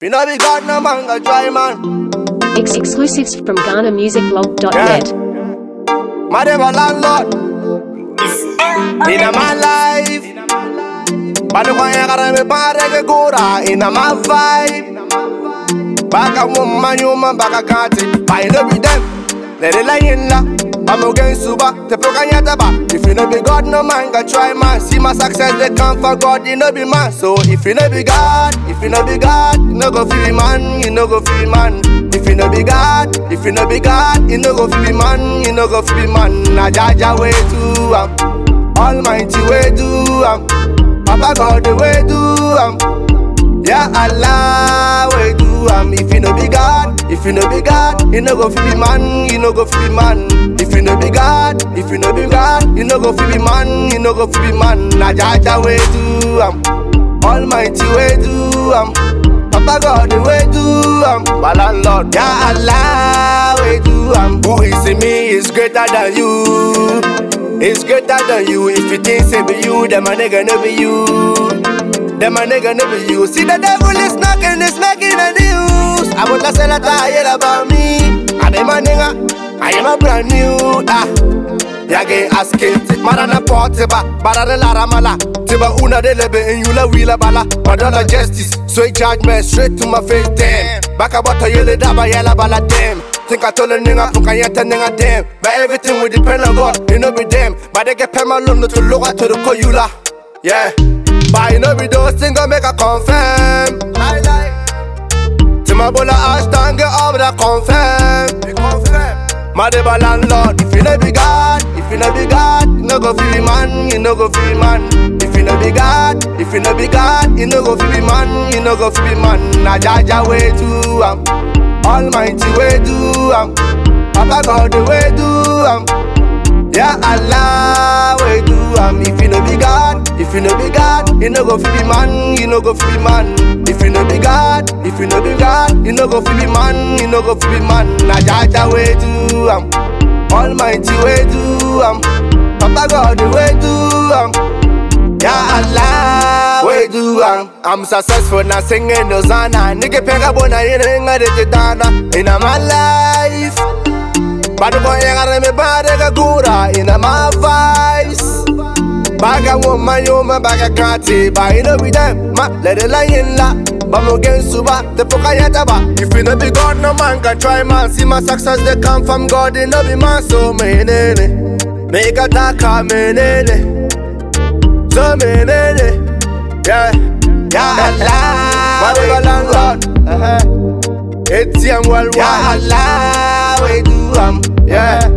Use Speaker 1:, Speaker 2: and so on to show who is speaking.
Speaker 1: you know be God, no man go try man.
Speaker 2: Ex- exclusives from GhanaMusicBlog.net.
Speaker 1: My devil landlord. In a my life. Bado kwa ya kara me pare ke kura in a my vibe. Baka woman yuma baka kati. By no be them. Let it lie in la. I'm against Suba, te poka nyata ba. If you no be God, no man can try man. See my success, they come for God, you no be man. So if you no be God, if you no be God, you no go feel man, you no go feel man. If you no be God, if you no be God, you no go feel man, you no go feel man. Na Jaja way to am, Almighty way do am, Papa God the way do am. Yeah, Allah, we do am. If you no be God, if you no be God, you no go feel be man, you no go feel be man. If you no be God, if you no be God, you no go feel be man, you no go feel be man. Na Jaja we do am, Almighty we do am. Papa God the way do am, my landlord. Yeah, Allah, we do am. Who is in me is greater than you. It's greater than you. If you think say be you, then my nigga no be you. Them a nigga never you See the devil is knocking, is making the news I want to sell a tire about me I am a nigga, I am a brand new ah. Yage asking, marana portiba, barana lara mala Tiba una de lebe in yula wila bala Madonna justice, so he charge me straight to my face, damn Baka bata yele daba yela bala, damn Think I told a nigga, fuck I yet a nigga, damn But everything will depend on God, you know be damn But they get pema lum to look at to the koyula Yeah but you know be those things gonna make a confirm. Lie, lie. Timabola Ashton get over that confirm. Be confirm. My devil landlord, if you no be God, if you no be God, you no go feel man, you no go feel man. If you no be God, if you no be God, you no go feel man, you no go feel man. Na Jaja way to am, Almighty way do am, Papa God the way do am. Yeah, Allah, we do am. If you no be God, if you no be God, you no go feel be man, you no go feel be man. If you no be God, if you no be God, you no go feel be man, you no go feel be man. Na Jaja we do am, Almighty we do am, Papa God we do am. Yeah, Allah, we do am. I'm successful now singing Hosanna. Nigga pega bona yinga de titana in my life. Bado boy yagare me bade ga gura in my vice. Baga woman yoma baga kati ba you know be them ma let it lie in la. Bamo gen suba te poka yata ba. If you no be God no man can try man. See my success they come from God it no be man so me nene. Make a taka me nene. So me nene. Yeah. Yeah Allah. My baby landlord. Uh-huh. ATM worldwide. Ya Allah, we do am, yeah.